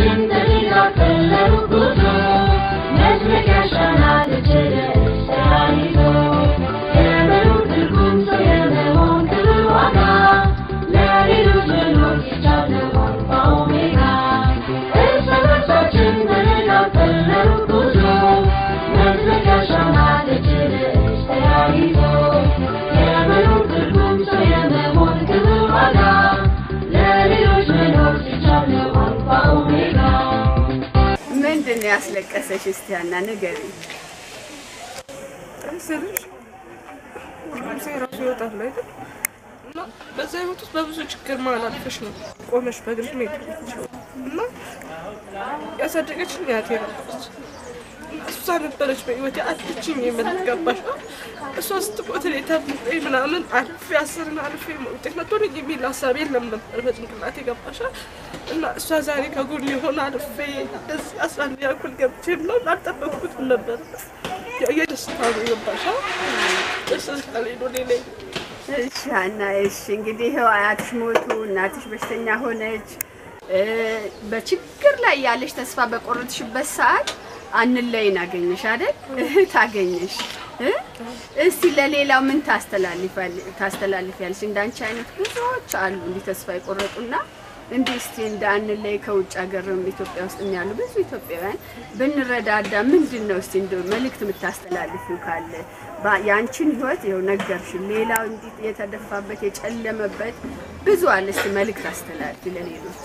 ነፍሳችን በሌላ ቀለሩ ጉዞ መዝለቂያሽ ናት እጅግ ተያይዞ የመኖር ትርጉም ሰው የመሆን ክብር ዋጋ ለሌሎች መኖር ሲቻል ነው አልፋ ኦሜጋ እርስ በርሳችን በሌላ ቀለሩ ጉዞ መዝለቂያሽ ናት እጅግ ተያይዞ የመኖር ትርጉም ሰው የመሆን ክብር ዋጋ ለሌሎች መኖር ሲቻል ነው አልፋ ኦሜጋ ምንድን ነው ያስለቀሰሽ? እስቲ ያና ንገሪ። ስልሽ ሁሉም ሰው የራሱ ህይወት አለ አይደል? እና በዛ ህይወት ውስጥ በብዙ ችግር መሀል አልፈሽ ነው ቆመሽ በእግርሽ መሄድ የምትችይው። እና ያሳደገችኝ አያቴ ነበረች። እና እሷ ነበረች በህይወት አለችኝ የምትገባሽ እሷ ስትሞት እኔ ተምሬ ምናምን አልፌ አስርን አልፌ ውጤት መጥቶልኝ የሚል ሀሳብ የለም ነበር በጭንቅላቴ ገባሻ። እና እሷ ዛሬ ከጎን የሆነ አልፌ እዚህ አስራ አንደኛ ክፍል ገብቼ ምናምን አልጠበቅኩትም ነበር። የደስታ ነው ገባሻ። ደስ ስላለኝ ነው ሌላ እሺ ሀና፣ እሺ እንግዲህ ይኸው አያትሽ ሞቱ፣ እናትሽ በሽተኛ ሆነች። እ፣ በችግር ላይ ያለሽ ተስፋ በቆረጥሽበት ሰዓት አንለይን አገኘሽ አይደል? እህት አገኘሽ። እ? እስቲ ለሌላው ምን ታስተላልፋል ታስተላልፊያለሽ? እንዳንቺ አይነት ብዙዎች አሉ እንዲህ ተስፋ የቆረጡና እንዲህ እስቲ እንደ አንለይ ከውጭ ሀገር ኢትዮጵያ ውስጥ ያሉ ብዙ ኢትዮጵያውያን ብንረዳዳ ምንድን ነው እስቲ እንደ መልእክት የምታስተላልፊው ካለ ባ- የአንቺን ህይወት ይኸው ነገርሽን። ሌላው እንዲህ የተደፋበት የጨለመበት ብዙ አለ። እስቲ መልእክት አስተላልፊ ለሌሎች።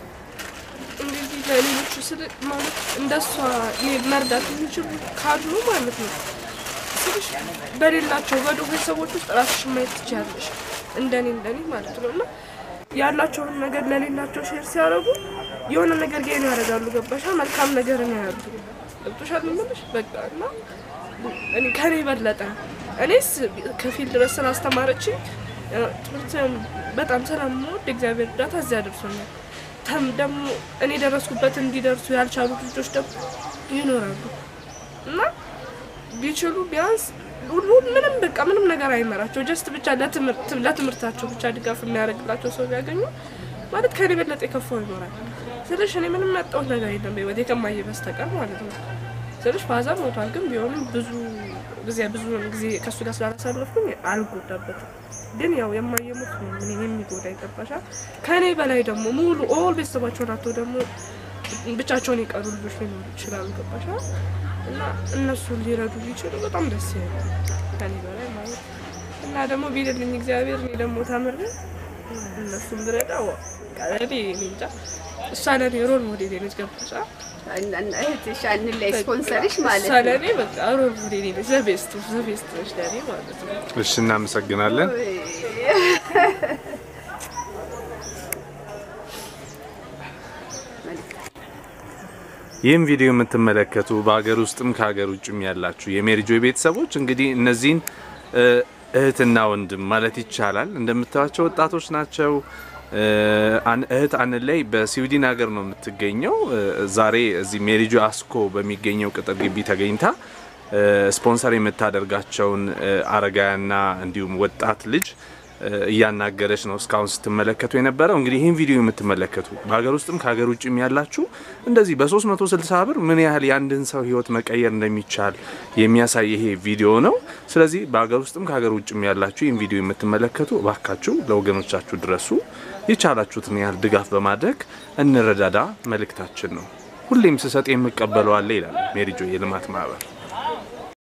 እንደዚህ ለሌሎቹ ስል ማለት እንደሷ እኔ መርዳት የሚችሉ ካሉ ማለት ነው ስልሽ በሌላቸው በድሆ ቤተሰቦች ውስጥ ራስሽን ማየት ትችያለሽ። እንደኔ እንደኔ ማለት ነው እና ያላቸውን ነገር ለሌላቸው ሼር ሲያደርጉ የሆነ ነገር ጌን ያደርጋሉ። ገባሻ? መልካም ነገርን ያያሉ። ገብቶሻል የምልሽ በቃ እና እኔ ከኔ በለጠ እኔስ ከፊል ድረስ ስላስተማረችኝ እ፣ ትምህርትን በጣም ስለምወድ እግዚአብሔር እርዳታ እዚያ ደርሶኛል። ተም ደግሞ እኔ ደረስኩበት እንዲደርሱ ያልቻሉት ልጆች ደግሞ ይኖራሉ እና ቢችሉ ቢያንስ ሁሉ ምንም በቃ ምንም ነገር አይመራቸው ጀስት ብቻ ለትምህርት ለትምህርታቸው ብቻ ድጋፍ የሚያደርግላቸው ሰው ቢያገኙ ማለት ከኔ በለጠ የከፋው ይኖራል። ስለሽ እኔ ምንም ያጣሁት ነገር የለም በህይወቴ ከማየ በስተቀር ማለት ነው። ስለሽ ፋዘር ሞቷል፣ ግን ቢሆንም ብዙ ጊዜ ብዙ ጊዜ ከእሱ ጋር ስላላሳለፍኩኝ አልጎዳበትም። ግን ያው የማየሙት ነው ምን የሚጎዳ ይገባሻል። ከእኔ በላይ ደግሞ ሙሉ ኦል ቤተሰባቸውን አቶ ደግሞ ብቻቸውን የቀሩ ልጆች ሊኖሩ ይችላሉ። ገባሻል እና እነሱን ሊረዱ ቢችሉ በጣም ደስ ይላል ከኔ በላይ ማለት እና ደግሞ ቢልልኝ እግዚአብሔር እኔ ደግሞ ተምሬ እነሱን ብረዳ ዋ እኔ እኔ እንጃ እሷ ለእኔ ሮል ሞዴል ነች። ገባሻል እህትሽ አንለይ ስፖንሰርሽ ማለት እሷ ነው። ለእኔ በቃ ሮል ሞዴል ነች። ዘቤስት ዘቤስት ነች ለእኔ ማለት ነው። እሺ፣ እናመሰግናለን። ይህም ቪዲዮ የምትመለከቱ በሀገር ውስጥም ከሀገር ውጭም ያላችሁ የሜሪጆ ቤተሰቦች እንግዲህ እነዚህን እ፣ እህትና ወንድም ማለት ይቻላል እንደምታዩቸው ወጣቶች ናቸው። እ፣ አን- እህት አንለይ በስዊድን ሀገር ነው የምትገኘው። እ፣ ዛሬ እዚህ ሜሪጆ አስኮ በሚገኘው ቅጥር ግቢ ተገኝታ እ፣ ስፖንሰር የምታደርጋቸውን እ፣ አረጋውያንና እንዲሁም ወጣት ልጅ እ፣ እያናገረች ነው እስካሁን ስትመለከቱ የነበረው። እንግዲህ ይህን ቪዲዮ የምትመለከቱ በሀገር ውስጥም ከሀገር ውጭም ያላችሁ እንደዚህ በ360 ብር ምን ያህል የአንድን ሰው ህይወት መቀየር እንደሚቻል የሚያሳይ ይሄ ቪዲዮ ነው። ስለዚህ በሀገር ውስጥም ከሀገር ውጭም ያላችሁ ይህን ቪዲዮ የምትመለከቱ እባካችሁ ለወገኖቻችሁ ድረሱ። የቻላችሁትን ያህል ድጋፍ በማድረግ እንረዳዳ መልእክታችን ነው። ሁሌም ስሰጥ የምቀበለው አለ ይላል ሜሪጆ የልማት ማህበር።